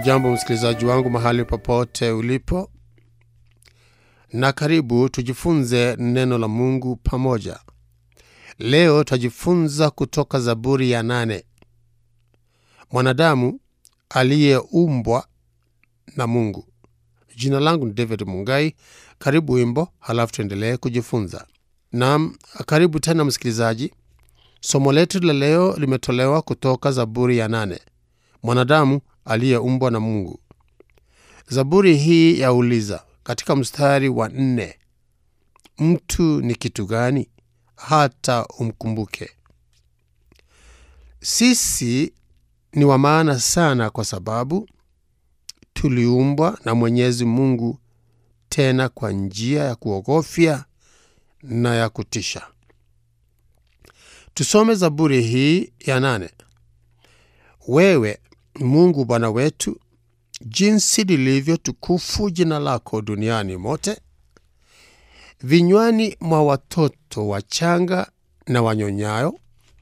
Hujambo msikilizaji wangu mahali popote ulipo, na karibu tujifunze neno la Mungu pamoja. Leo tutajifunza kutoka Zaburi ya nane, mwanadamu aliyeumbwa na Mungu. Jina langu ni David Mungai. Karibu wimbo, halafu tuendelee kujifunza. Naam, karibu tena msikilizaji. Somo letu la leo limetolewa kutoka Zaburi ya nane, mwanadamu aliyeumbwa na Mungu. Zaburi hii yauliza katika mstari wa nne, mtu ni kitu gani hata umkumbuke? Sisi ni wa maana sana, kwa sababu tuliumbwa na Mwenyezi Mungu, tena kwa njia ya kuogofya na ya kutisha. Tusome Zaburi hii ya nane. Wewe Mungu Bwana wetu, jinsi lilivyo tukufu jina lako duniani mote! Vinywani mwa watoto wachanga na wanyonyayo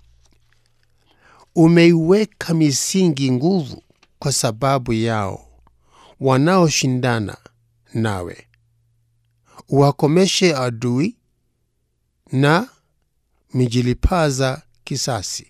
umeiweka misingi nguvu kwa sababu yao wanaoshindana nawe. Uwakomeshe adui na mijilipaza kisasi.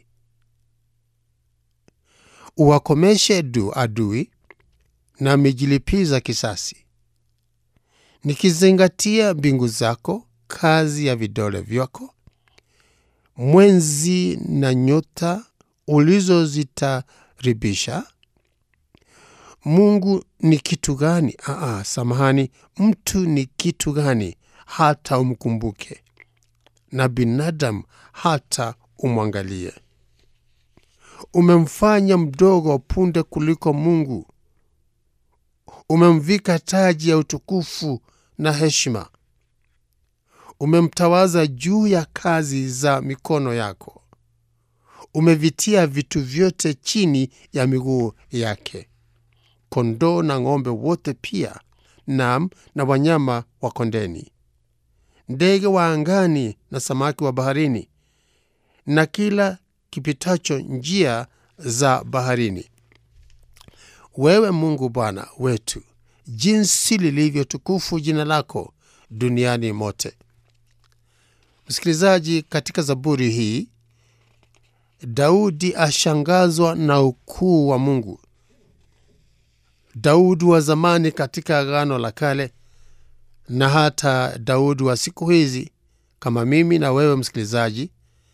Uwakomeshe du adui na mijilipiza kisasi, nikizingatia mbingu zako, kazi ya vidole vyako, mwenzi na nyota ulizozitaribisha. Mungu ni kitu gani? Aa, samahani, mtu ni kitu gani hata umkumbuke, na binadamu hata umwangalie? Umemfanya mdogo punde kuliko Mungu, umemvika taji ya utukufu na heshima, umemtawaza juu ya kazi za mikono yako, umevitia vitu vyote chini ya miguu yake, kondoo na ng'ombe wote pia, nam na wanyama wa kondeni, ndege wa angani na samaki wa baharini, na kila kipitacho njia za baharini. Wewe Mungu Bwana wetu, jinsi lilivyo tukufu jina lako duniani mote. Msikilizaji, katika Zaburi hii Daudi ashangazwa na ukuu wa Mungu. Daudi wa zamani katika Agano la Kale na hata Daudi wa siku hizi, kama mimi na wewe msikilizaji,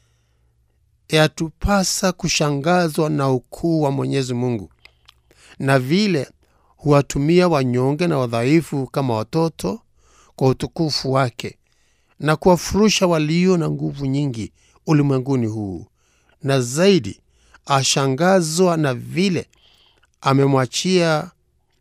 yatupasa kushangazwa na ukuu wa Mwenyezi Mungu na vile huwatumia wanyonge na wadhaifu kama watoto kwa utukufu wake na kuwafurusha walio na nguvu nyingi ulimwenguni huu, na zaidi ashangazwa na vile amemwachia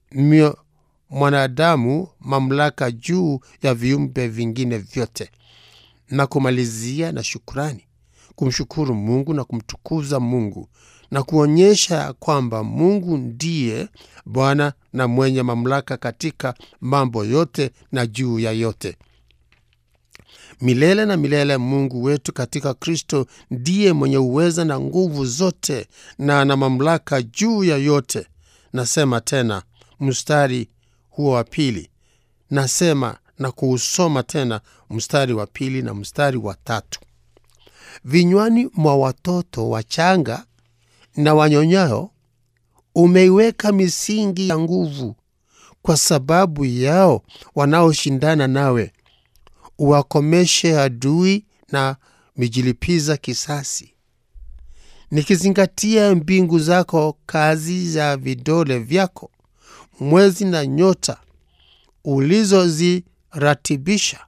mwanadamu mamlaka juu ya viumbe vingine vyote, na kumalizia na shukrani kumshukuru Mungu na kumtukuza Mungu na kuonyesha kwamba Mungu ndiye Bwana na mwenye mamlaka katika mambo yote na juu ya yote. Milele na milele, Mungu wetu katika Kristo ndiye mwenye uweza na nguvu zote na ana mamlaka juu ya yote. Nasema tena mstari huo wa pili, nasema na kuusoma tena mstari wa pili na mstari wa tatu vinywani mwa watoto wachanga na wanyonyayo umeiweka misingi ya nguvu kwa sababu yao wanaoshindana nawe. Uwakomeshe adui na mijilipiza kisasi, nikizingatia mbingu zako, kazi za vidole vyako, mwezi na nyota ulizoziratibisha.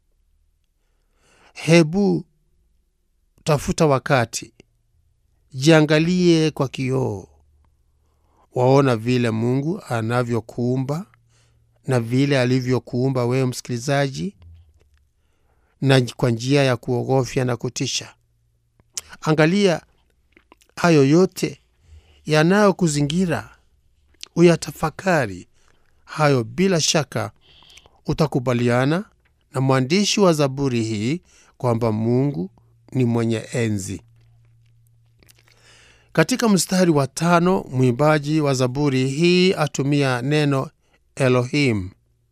Hebu tafuta wakati, jiangalie kwa kioo, waona vile Mungu anavyokuumba na vile alivyokuumba wewe msikilizaji, na kwa njia ya kuogofya na kutisha. Angalia hayo yote yanayokuzingira, uyatafakari hayo. Bila shaka utakubaliana na mwandishi wa Zaburi hii kwamba Mungu ni mwenye enzi. Katika mstari wa tano, mwimbaji wa zaburi hii atumia neno Elohim,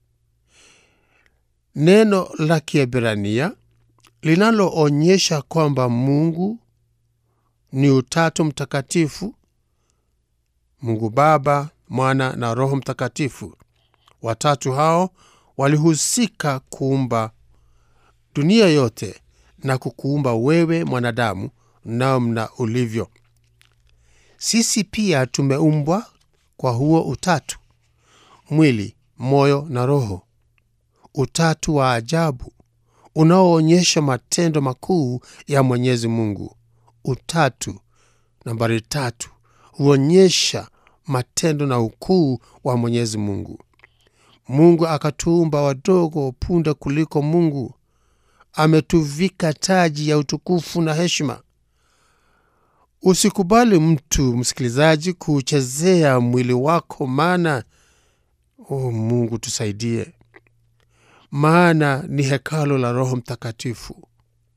neno la Kiebrania linaloonyesha kwamba Mungu ni Utatu Mtakatifu, Mungu Baba, Mwana na Roho Mtakatifu. Watatu hao walihusika kuumba dunia yote na kukuumba wewe mwanadamu namna ulivyo. Sisi pia tumeumbwa kwa huo utatu, mwili, moyo na roho, utatu wa ajabu unaoonyesha matendo makuu ya Mwenyezi Mungu. Utatu nambari tatu huonyesha matendo na ukuu wa Mwenyezi Mungu. Mungu akatuumba wadogo punde kuliko Mungu, ametuvika taji ya utukufu na heshima. Usikubali mtu msikilizaji kuuchezea mwili wako, maana oh, Mungu tusaidie, maana ni hekalo la Roho Mtakatifu.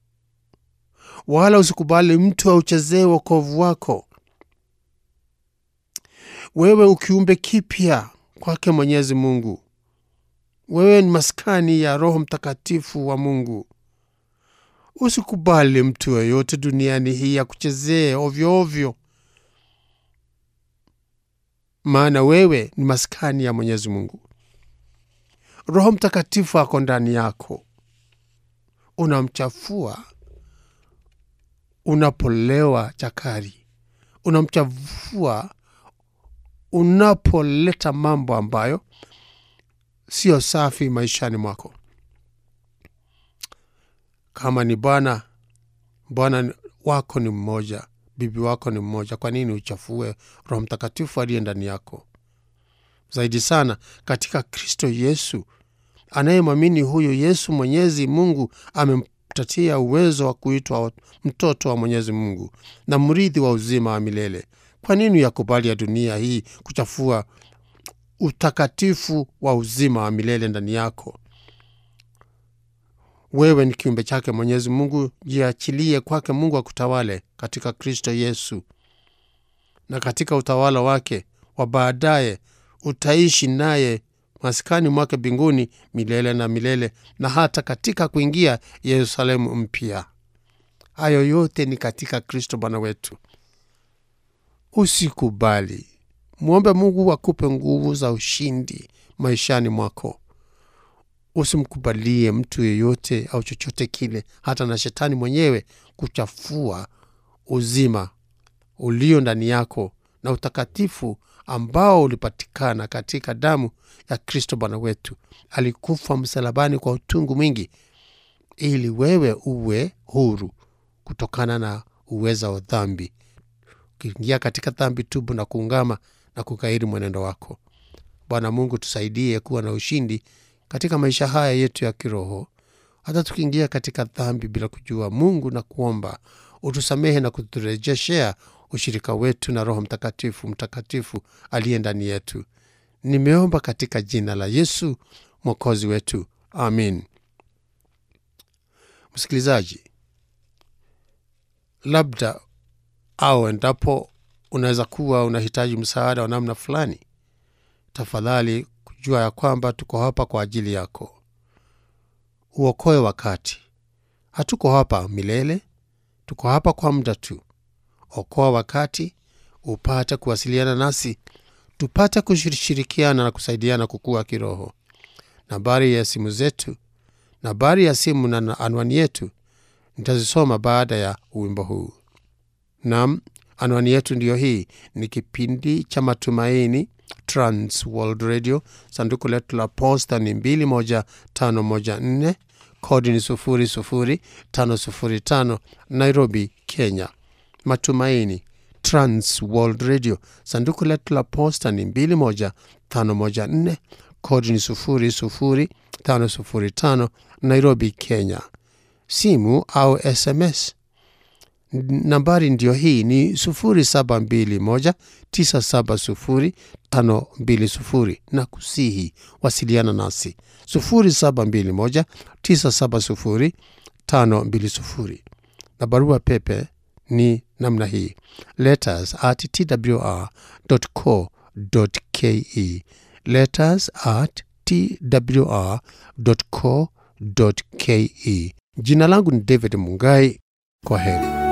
Wala usikubali mtu auchezee wokovu wako. Wewe ukiumbe kipya kwake Mwenyezi Mungu, wewe ni maskani ya Roho Mtakatifu wa Mungu. Usikubali mtu yeyote duniani hii akuchezee ovyo ovyo, maana wewe ni maskani ya Mwenyezi Mungu. Roho Mtakatifu ako ndani yako, unamchafua unapolewa chakari, unamchafua unapoleta mambo ambayo siyo safi maishani mwako. Kama ni bwana bwana wako ni mmoja, bibi wako ni mmoja, kwa nini uchafue Roho Mtakatifu aliye ndani yako? Zaidi sana katika Kristo Yesu, anayemwamini huyu Yesu, Mwenyezi Mungu amempatia uwezo wa kuitwa mtoto wa Mwenyezi Mungu na mrithi wa uzima wa milele. Kwa nini yakubali ya dunia hii kuchafua utakatifu wa uzima wa milele ndani yako? Wewe ni kiumbe chake Mwenyezi Mungu, jiachilie kwake Mungu akutawale katika Kristo Yesu, na katika utawala wake wa baadaye utaishi naye maskani mwake mbinguni milele na milele, na hata katika kuingia Yerusalemu mpya. Hayo yote ni katika Kristo Bwana wetu. Usikubali, mwombe Mungu akupe nguvu za ushindi maishani mwako. Usimkubalie mtu yeyote au chochote kile, hata na shetani mwenyewe, kuchafua uzima ulio ndani yako na utakatifu ambao ulipatikana katika damu ya Kristo Bwana wetu. Alikufa msalabani kwa utungu mwingi, ili wewe uwe huru kutokana na uweza wa dhambi. Ukiingia katika dhambi, tubu na kuungama na kukairi mwenendo wako. Bwana Mungu, tusaidie kuwa na ushindi katika maisha haya yetu ya kiroho, hata tukiingia katika dhambi bila kujua. Mungu, na kuomba utusamehe na kuturejeshea ushirika wetu na Roho Mtakatifu mtakatifu aliye ndani yetu. Nimeomba katika jina la Yesu mwokozi wetu, amin. Msikilizaji, labda au endapo unaweza kuwa unahitaji msaada wa namna fulani, tafadhali kujua ya kwamba tuko hapa kwa ajili yako. Uokoe wakati. Hatuko hapa milele, tuko hapa kwa muda tu. Okoa wakati upate kuwasiliana nasi, tupate kushirikiana na kusaidiana kukua kiroho. Nambari ya simu zetu, nambari ya simu na anwani yetu nitazisoma baada ya wimbo huu. Nam, anwani yetu ndiyo hii. Ni kipindi cha Matumaini, Trans World Radio. Sanduku letu la posta ni 21514 kodi ni 00505 Nairobi, Kenya. Matumaini, Trans World Radio. Sanduku letu la posta ni 21514 kodi ni 00505 Nairobi, Kenya. Simu au SMS nambari ndiyo hii ni 0721970520 na kusihi wasiliana nasi 0721970520 na barua pepe ni namna hii letters at twr.co.ke letters at twr.co.ke jina langu ni david mungai kwa heri